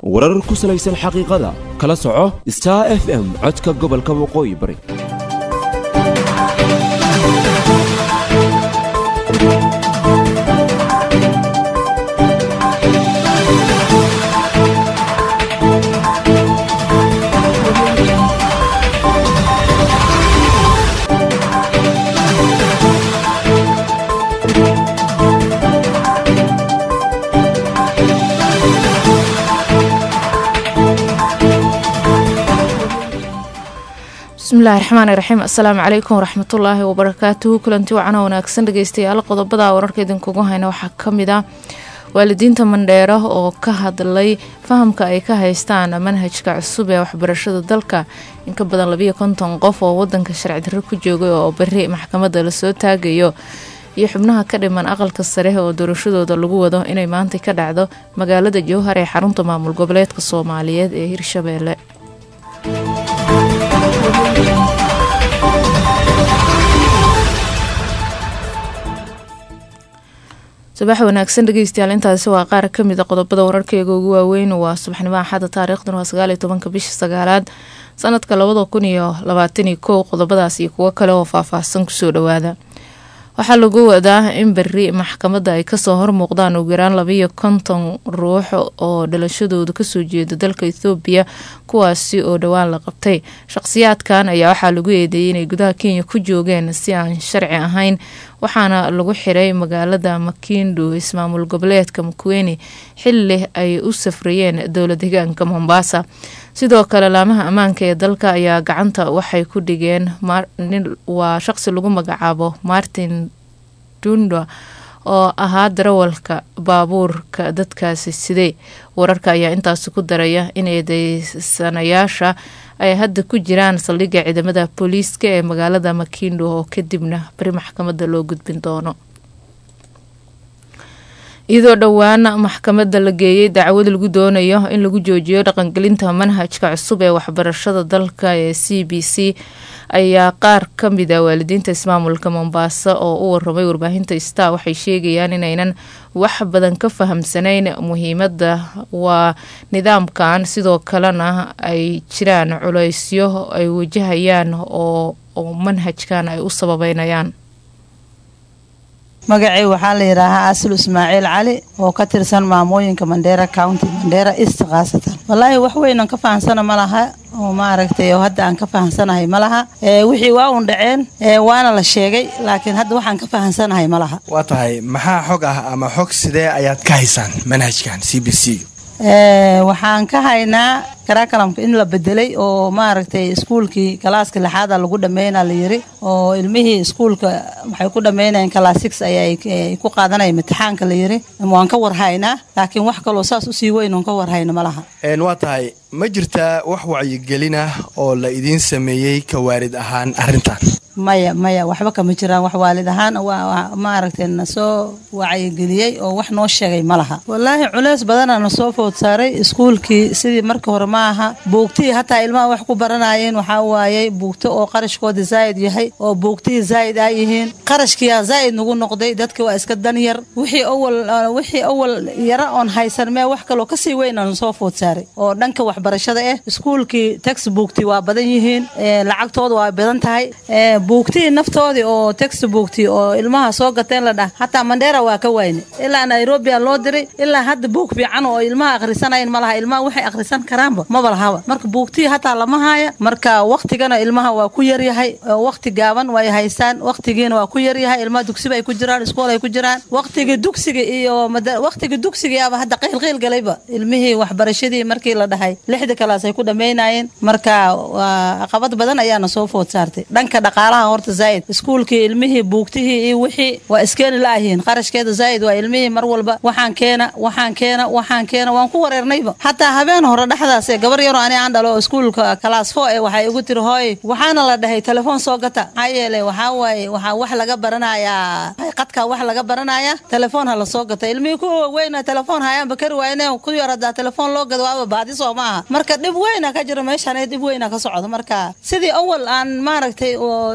warar ku salaysan xaqiiqada kala soco star f m codka gobolka waqooyi bari bismillahi raxmaani raxiim assalaamu calaykum waraxmatullaahi wabarakaatuhu kulanti wacana wanaagsan dhegeystayaal qodobada wararka idinkugu hayna waxaa kamid ah waalidiinta mandheero oo ka hadlay fahamka ay ka haystaan manhajka cusub ee waxbarashada dalka in ka badan labiyo konton qof oo wadanka sharci darro ku joogay oo beri maxkamadda lasoo taagayo iyo xubnaha ka dhiman aqalka sare oo doorashadooda lagu wado inay maanta ka dhacdo magaalada jowhar ee xarunta maamul goboleedka soomaaliyeed ee hirshabeelle subax wanaagsan dhegeystayaal intaasi waa qaar kamid a qodobada wararkeega ugu waaweyn waa subaxnimo axada taariikhdan waa sagaaliyo tobanka bisha sagaalaad sanadka labada kun iyo labaataniyo kow qodobadaas iyo kuwo kale oo faahfaahsan kusoo dhawaada waxaa lagu wadaa in beri maxkamadda ay kasoo hormuuqdaan ugu yaraan labiyo konton ruux oo dhalashadooda kasoo jeeda dalka ethoobiya kuwaasi oo dhowaan la qabtay shaqsiyaadkan ayaa waxaa lagu eedeeyay inay gudaha kenya ku joogeen si aan sharci ahayn waxaana lagu xiray magaalada makindo ismaamul goboleedka makuweni xili ay u safrayeen dowla deegaanka mombasa sidoo kale laamaha ammaanka ee dalka ayaa gacanta waxay ku dhigeen waa shaqsi lagu magacaabo martin dunda oo ahaa darawalka baabuurka dadkaasi sidee wararka ayaa intaasi ku daraya in eedeysanayaasha ay hadda ku jiraan saldhigga ciidamada booliiska ee magaalada makindo oo kadibna bari maxkamadda loo gudbin doono iyadoo dhowaan maxkamadda la geeyey dacwad lagu doonayo in lagu joojiyo dhaqangelinta manhajka cusub ee waxbarashada dalka ee c b c ayaa qaar ka mid a waalidiinta ismaamulka mombaaso oo u waramay warbaahinta star waxay sheegayaan inaynan wax badan ka fahamsanayn muhiimadda waa nidaamkan sidoo kalena ay jiraan culeysyo ay wajahayaan oo manhajkan ay u sababeynayaan magacay waxaa la yidhaahaa asil ismaaciil cali oo ka tirsan maamooyinka mandheera county mandheera east khaasatan wallaahi wax weynan ka fahamsana ma laha oo maaragtay oo hadda aan ka fahamsanahay ma laha wixii waa un dhaceen waana la sheegay laakiin hadda waxaan ka fahamsanahay ma laha waa tahay maxaa xog ah ama xog sidee ayaad ka haysaan manhajkan c b c waxaan ka haynaa karakalamka in la bedelay oo maaragtay iskuulkii kalaaska lixaada lagu dhameyna la yiri oo ilmihii iskuulka waxay ku dhameynayeen kalaas six ayay ku qaadanaya imtixaanka la yiri waan ka warhaynaa laakiin wax kaloo saas usii weyn oon ka warhayno ma laha waa tahay ma jirtaa wax wacyigelin ah oo la idiin sameeyey ka waalid ahaan arrintan maya maya waxba kama jiraan wax waalid ahaan maaragtay nasoo wacyigeliyey oo wax noo sheegay ma laha wallaahi culeys badana nasoo food saaray iskuulkii sidii marka hore ma aha buugtihii hataa ilmaha wax ku baranayeen waxaa waayey buugto oo qarashkooda zaa'id yahay oo buugtihii zaa'id aa yihiin qarashkiyaa zaa'id nagu noqday dadka waa iska dan yar wixii awal wixii awal yara oon haysan mee wax kaloo kasii weyna nasoo food saaray oo dhanka waxbarashada ah iskuulkii textbookti waa badan yihiin lacagtooda waa badan tahay buugtihii naftoodii oo textbookti oo ilmaha soo gateen la dhah hataa mandheera waa ka wayne ilaa nairobia loo diray ilaa hadda buug fiican oo ilmaha akhrisanayn ma laha ilmaha waxay akhrisan karaanba maba lahaba marka buugtihii hataa lama haya marka waktigana ilmaha waa ku yaryahay wakti gaaban way haystaan waktigiina waa ku yaryahay ilmaha dugsiba ay ku jiraan iskool ay ku jiraan waktigii dugsiga iyo waktigii dugsigayaaba hadda qiilqiil galayba ilmihii waxbarashadii markii la dhahay lixda kalaas ay ku dhammaynayeen marka waa caqabad badan ayaana soo food saartay dhanka dhaqaalaha horta zaa'id iskuulkii ilmihii buugtihii iyo wixii waa iskeeni laayihiin qarashkeeda zaa'id waa ilmihii mar walba waxaan keena waxaan keena waxaan keena waan ku wareernayba hataa habeen hore dhexdaas gabar yaroo ani aan dhalo iskuulka kalaas fo ee waxay igu tiri hooy waxaana la dhahay telefoon soo gata maxaa yeelay waxaa waaye waxaa wax laga baranayaa qadka wax laga baranayaa telefoon ha lasoo gata ilmihii kuwa weyna telefoon hayaanba kari waayne ku yar hadaa telefoon loo gado waaba baadi soo ma aha marka dhib weyna ka jira meeshaan dhib weyna ka socdo marka sidii awal aan maaragtay oo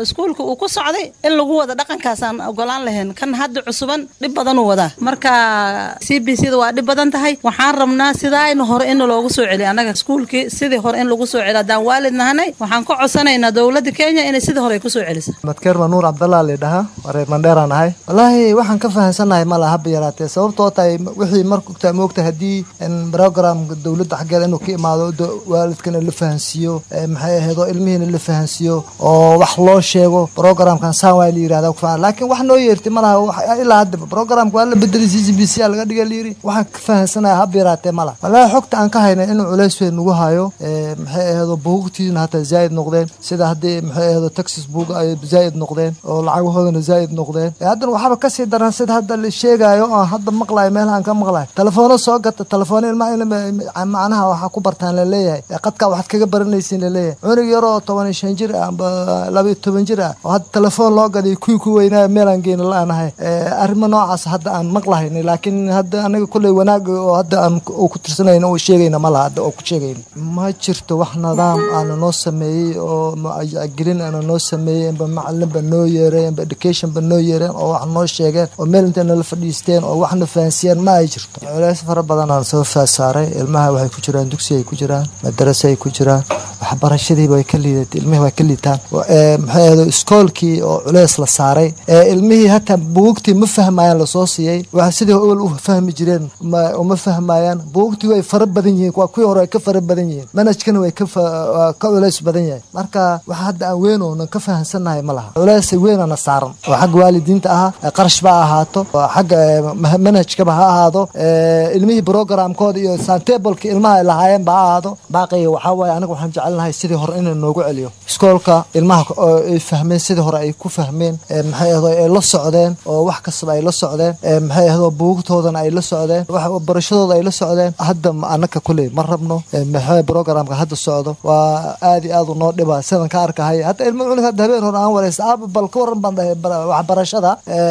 iskuulka uu ku socday in lagu wada dhaqankaasaan ogolaan lahayn kan hadda cusuban dhib badanuu wadaa marka c b c da waa dhib badan tahay waxaan rabnaa sidaaynu hore in loogu soo celiyo annaga iskuulkii sidii hore in lagu soo celiyo haddaan waalid nahanay waxaan ka codsanaynaa dowladda kenya inay sidii hore ay ku soo celiso madkeer manuur cabdallah laydhahaa waa reer mandheeraan ahay wallaahi waxaan ka fahamsanahay ma laha haba yaraatee sababtoo tahay wixii markugtaa moogta haddii program dowladda xaggeeda inuu ka imaado waalidkana la fahansiiyo maxay ahayd oo ilmihiina la fahansiiyo oo wax loo sheego programkan saan waa la yirahda kufaan laakiin wax noo yeertay ma laha ilaa hadda programka waa la bedelay c c b c a laga dhiga layiri waxaan ka fahamsanahay haba yaraatee ma laha wallaahi xogta aan ka haynay inuu culays weyn nagu hayo maxay ahayd buugtiina hataa zaa'id noqdeen sida haddii maxay ahayd texas buug ay zaa'id noqdeen oo lacagahoodana zaa'id noqdeen haddana waxaaba kasii daran sida hadda la sheegayo oo hadda maqlayo meelahaan ka maqlayo telefoona soo gata telefoona ilmaha macnaha waxaa ku bartaan laleeyahay qadka waxaad kaga baranaysiin laleeyahay cunug yaroo toban iyo shan jir ah amba laba iyo toban jir ah oo hadda telefoon loo gadiy kuwii ku weynaayo meelaan geena la-aanahay arrimo noocaas hadda aan maqlahayn laakiin hadda anaga kulley wanaag oo hadda aan ku tirsanayna oo sheegayna ma laha hadda oo ku sheegayna ma jirto wax nidaam aana noo sameeyey oo gelin aana noo sameeyey amba macalinba noo yeereen amba educationba noo yeereen oo wax noo sheegeen oo meel intay nala fadhiisteen oo waxna fahansiyeen ma ay jirto culays fara badan aan soo faasaaray ilmaha waxay ku jiraan dugsi ay ku jiraan madarase ay ku jiraan waxbarashadiiba way ka liidatay ilmihii way ka liitaan maxay ahdo iskoolkii oo culeys la saaray ilmihii hataa buugtii ma fahmayaan lasoo siiyey waxa sidii awal u fahmi jireen uma fahmayaan buugtii way fara badan yihiin waa kuwii hore ay ka fara badan yihiin manhajkana way ka culeys badan yahay marka waxa hadda aan weyn oonan ka fahamsannahay ma laha culeys weynana saaran oo xagga waalidiinta ahaa qarash ba ahaato xagga manhajkaba ha ahaado ilmihii programkooda iyo santableka ilmaha ay lahaayeen ba ha ahaado baaqiga waxaa waaye aniga waxaan jecelnahay sidii hore inuu noogu celiyo iskoolka ilmaha ay fahmeen sidii hore ay ku fahmeen maxay ahdo ay la socdeen oo wax kastaba ay la socdeen maxay ahdo buugtoodana ay la socdeen barashadooda ay la socdeen hadda anaka kuley ma rabno maxay programka hadda socdo waa aad iyo aad u noo dhiba sidan ka arkahay hadda ilmo cunug hadda habeen hore aan wareysa aaba bal ka waran baan dhahay waxbarashada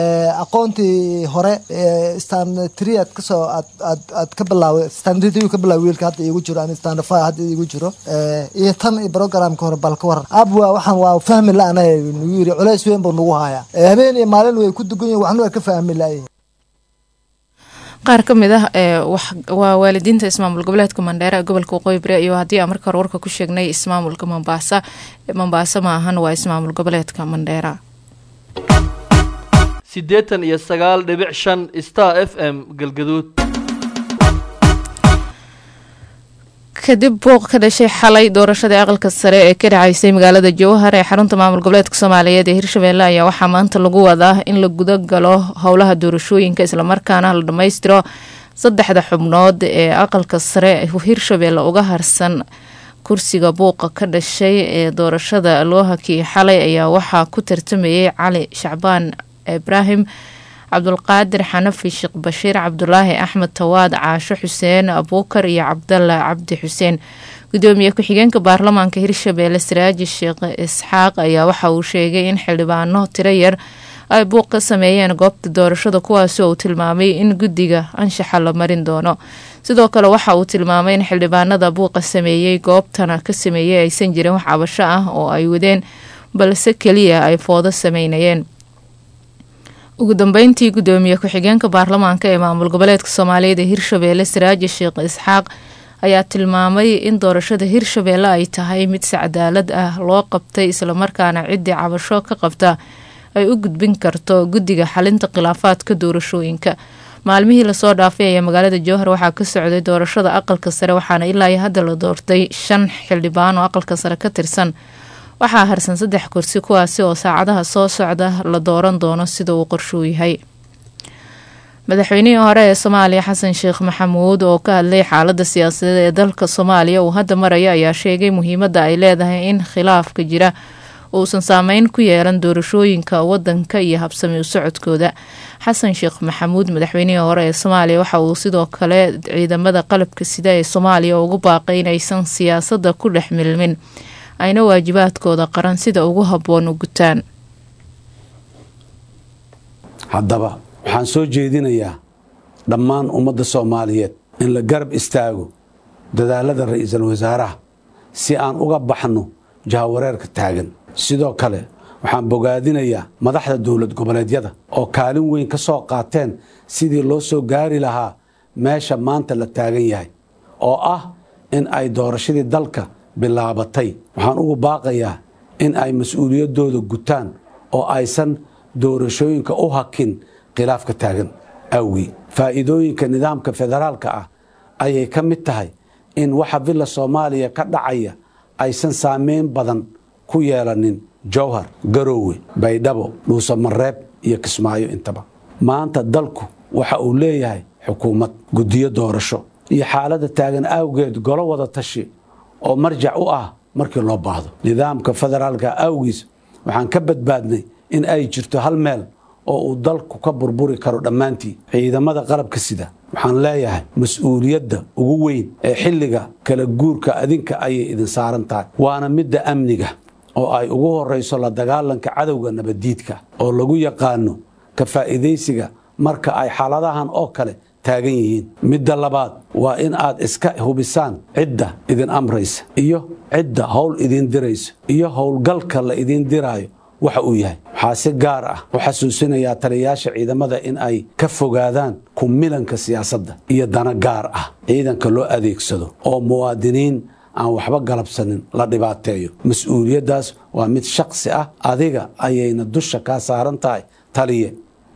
aqoontii hore stand three aad kasoo aad aad aad ka bilaaway stand three ka bilaaway wiilka hadda iigu jiro ani stand five hadda iigu jiro iyo tan iyo programka hore bal ka waran aab waa waxaan waa fahmi la-ana nagu yiri culays weyn buu nagu hayaa habeen iyo maalin way ku dugan yihin waxna waa ka fahmi la-yihin qaar ka mid ah waa waalidiinta ismaamul goboleedka mandheera ee gobolka waqooyi bari iyo haddii aan marka hore warka ku sheegnay ismaamulka mombaasa mombaasa ma ahan waa ismaamul goboleedka mandheera siddeetan iyo sagaal dhibic shan star f m galgaduud kadib buuq ka dhashay xalay doorashadii aqalka sare ee ka dhacaysay magaalada jowhar ee xarunta maamul goboleedka soomaaliyeed ee hirshabeelle ayaa waxaa maanta lagu wadaa in la guda galo howlaha doorashooyinka islamarkaana la dhammaystiro saddexda xubnood ee aqalka sare hirshabeelle uga harsan kursiga buuqa ka dhashay ee doorashada loo hakiyay xalay ayaa waxaa ku tartamayay cali shacbaan ibraahim cabdulqaadir xanafi sheekh bashiir cabdulaahi axmed tawaad caasho xuseen abuukar iyo cabdalla cabdi xuseen gudoomiye ku-xigeenka baarlamaanka hirshabeelle saraaji sheekh isxaaq ayaa waxa uu sheegay in xildhibaano tiro yar ay buuq ka sameeyeen goobta doorashada kuwaasi oo uu tilmaamay in guddiga anshaxa la marin doono sidoo kale waxa uu tilmaamay in xildhibaanada buuqa sameeyey goobtana ka sameeyey aysan jirin wax cabasho ah oo ay wadeen balse keliya ay foodo sameynayeen ugu dambeyntii gudoomiye ku-xigeenka baarlamaanka ee maamul goboleedka soomaaliyeed ee hirshabeelle saraaji sheekh isxaaq ayaa tilmaamay in doorashada hirshabeelle ay tahay mid si cadaalad ah loo qabtay islamarkaana ciddii cabasho ka qabta ay u gudbin karto guddiga xalinta khilaafaadka doorashooyinka maalmihii lasoo dhaafay ayaa magaalada jowhar waxaa ka socday doorashada aqalka sare waxaana ilaa iyo hadda la doortay shan xildhibaan oo aqalka sare ka tirsan waxaa harsan saddex kursi kuwaasi oo saacadaha soo socda la dooran doono sida uu qorshuu yahay madaxweynihii hore ee soomaaliya xasan sheekh maxamuud oo ka hadlay xaalada siyaasadeed ee dalka soomaaliya uu hadda maraya ayaa sheegay muhiimadda ay leedahay in khilaafka jira uusan saameyn ku yeelan doorashooyinka wadanka iyo habsami u socodkooda xasan sheekh maxamuud madaxweynihii hore ee soomaaliya waxa uu sidoo kale ciidamada qalabka sida ee soomaaliya ugu baaqay inaysan siyaasadda ku dhex milmin ayna waajibaadkooda qaran sida ugu habboon u gutaan haddaba waxaan soo jeedinayaa dhammaan ummadda soomaaliyeed in la garab istaago dadaalada ra'iisul wasaaraha si aan uga baxno jahawareerka taagan sidoo kale waxaan bogaadinayaa madaxda dowlad goboleedyada oo kaalin weyn ka soo qaateen sidii loo soo gaari lahaa meesha maanta la taagan yahay oo ah in ay doorashadii dalka bilaabatay waxaan ugu baaqayaa in ay mas-uuliyaddooda gutaan oo aysan doorashooyinka u hakin khilaafka taagan awgii faa'iidooyinka nidaamka federaalka ah ayay ka mid tahay in waxa villa soomaaliya ka dhacaya aysan saameyn badan ku yeelanin jowhar garoowe baydhabo dhuusamareeb iyo kismaayo intaba maanta dalku waxa uu leeyahay xukuumad guddiyo doorasho iyo xaaladda taagan awgeed golo wada tashi oo marjac u ah markii loo baahdo nidaamka federaalka awgiis waxaan ka badbaadnay in ay jirto hal meel oo uu dalku ka burburi karo dhammaantii ciidamada qalabka sida waxaan leeyahay mas-uuliyadda ugu weyn ee xilliga kala guurka adinka ayay idin saaran tahay waana midda amniga oo ay ugu horayso la dagaalanka cadowga nabaddiidka oo lagu yaqaano ka faa'iidaysiga marka ay xaaladahan oo kale taagan yihiin midda labaad waa in aad iska hubisaan cidda idin amraysa iyo cidda howl idin diraysa iyo howlgalka la idin diraayo waxa uu yahay waxaa si gaar ah u xasuusinayaa taliyayaasha ciidamada in ay ka fogaadaan ku milanka siyaasadda iyo dana gaar ah ciidanka loo adeegsado oo muwaadiniin aan waxba galabsanin la dhibaateeyo mas-uuliyaddaas waa mid shaksi ah adiga ayayna dusha kaa saaran tahay taliye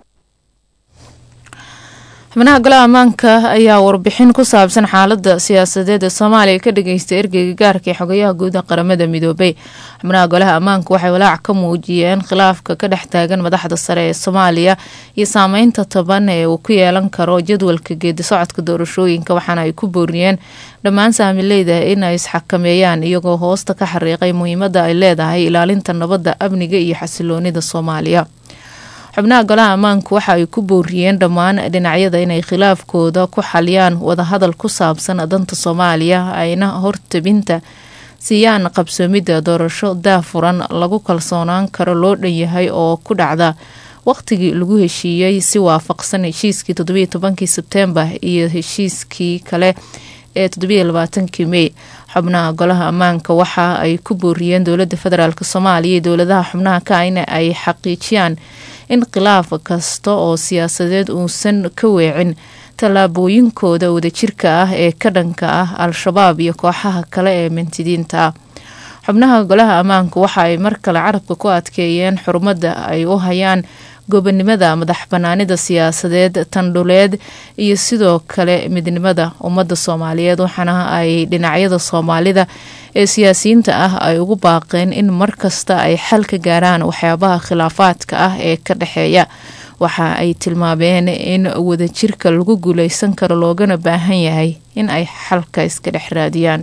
xubnaha golaha ammaanka ayaa warbixin ku saabsan xaalada siyaasadeed ee soomaaliya ka dhageystay ergeyga gaarka ee xogayaha guud ee qaramada midoobay xubnaha golaha ammaanka waxay walaac ka muujiyeen khilaafka ka dhex taagan madaxda sare ee soomaaliya iyo saameynta toban ee uu ku yeelan karo jadwalka geedi socodka doorashooyinka waxaana ay ku booriyeen dhammaan saamileyda in ay isxakameeyaan iyagoo hoosta ka xariiqay muhiimada ay leedahay ilaalinta nabadda amniga iyo xasiloonida soomaaliya xubnaha golaha ammaanku waxa ay ku booriyeen dhammaan dhinacyada inay khilaafkooda ku xaliyaan wadahadal ku saabsan danta soomaaliya ayna hortabinta siiyaan qabsoomidda doorasho daafuran lagu kalsoonaan karo loo dhan yahay oo ku dhacda waqtigii lagu heshiiyey si waafaqsan heshiiskii toddobiyo tobankii sebteembar iyo heshiiskii kale ee toddobiyo labaatankii mey xubnaha golaha ammaanka waxa ay ku booriyeen dowladda federaalk soomaaliya iyo dowladaha xubnaha ka in ay xaqiijiyaan in khilaaf kasta oo siyaasadeed uusan ka weecin tallaabooyinkooda wadajirka ah ee ka dhanka ah al-shabaab iyo kooxaha kale ee mintidiinta ah xubnaha golaha ammaanka waxa ay mar kale carabka ku adkeeyeen xurmadda ay u hayaan gobonimada madax banaanida siyaasadeed tandhuleed iyo sidoo kale midnimada ummadda soomaaliyeed waxaana ay dhinacyada soomaalida ee siyaasiyiinta ah ay ugu baaqeen in markasta ay xal ka gaaraan waxyaabaha khilaafaadka ah ee ka dhexeeya waxa ay tilmaameen in wadajirka lagu guuleysan karo loogana baahan yahay in ay xalka iska dhex raadiyaan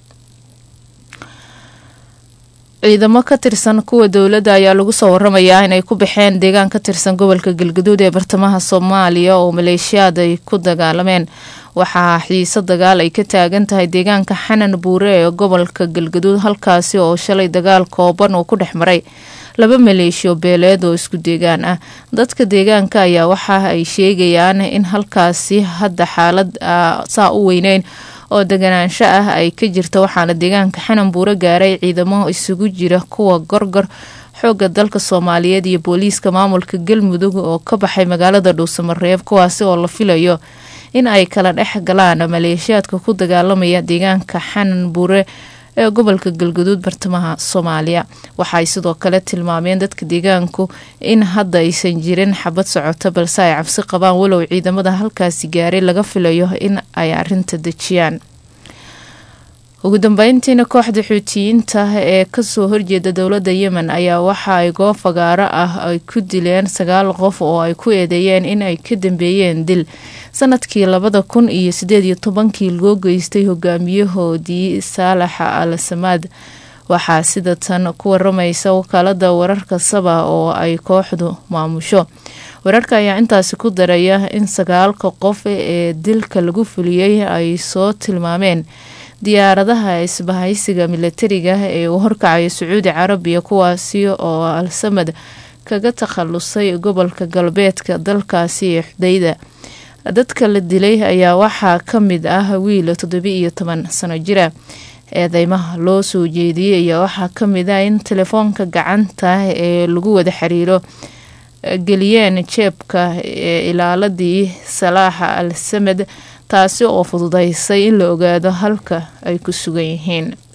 ciidamo ka tirsan kuwa dowladda ayaa lagu soo waramayaa inay ku baxeen deegaan ka tirsan gobolka galgaduud ee bartamaha soomaaliya oo maleeshiyaad ay ku dagaalameen waxaa xiiso dagaal ay ka taagan tahay deegaanka xanan buure ee gobolka galgaduud halkaasi oo shalay dagaal kooban uu ku dhex maray laba maleeshiyo beeleed oo isku deegaan ah dadka deegaanka ayaa waxa ay sheegayaan in halkaasi hadda xaalad saa u weyneyn oo deganaansho ah ay ka jirto waxaana deegaanka xanan buuro gaaray ciidamo isugu jira kuwa gorgor xooga dalka soomaaliyeed iyo booliiska maamulka galmudug oo ka baxay magaalada dhuusamareeb kuwaasi oo la filayo in ay kala dhex galaan maleeshiyaadka ku dagaalamaya deegaanka xanan buure ee gobolka galgaduud bartamaha soomaaliya waxaay sidoo kale tilmaameen dadka deegaanku in hadda aysan jirin xabad socota balse ay cabsi qabaan walow ciidamada halkaasi gaaray laga filayo in ay arinta dejiyaan ugu dambeyntiina kooxda xuutiyiinta ee kasoo horjeeda dowladda yemen ayaa waxa ay goob fagaaro ah ay ku dileen sagaal qof oo ay ku eedeeyeen in ay ka dambeeyeen dil sanadkii labada kun iyo sideed iyo tobankii loo geystay hogaamiyahoodii saalaxa al samaad waxaa sida tan ku waramaysa wakaalada wararka saba oo ay kooxdu maamusho wararka ayaa intaasi ku daraya in sagaalka qof ee dilka lagu fuliyey ay soo tilmaameen diyaaradaha isbahaysiga milatariga ee uu horkacayo sacuudi carabiya kuwaasi oo al-samad kaga takhalusay gobolka galbeedka dalkaasi ee xudayda dadka la dilay ayaa waxaa ka mid ah wiil toddobi iyo toban sano jira eedeymaha loo soo jeediyey ayaa waxaa kamid ah in telefoonka gacanta ee lagu wada xiriiro geliyeen jeebka ee ilaaladii salaaxa al samed taasi oo fududeysay in la ogaado halka ay ku sugan yihiin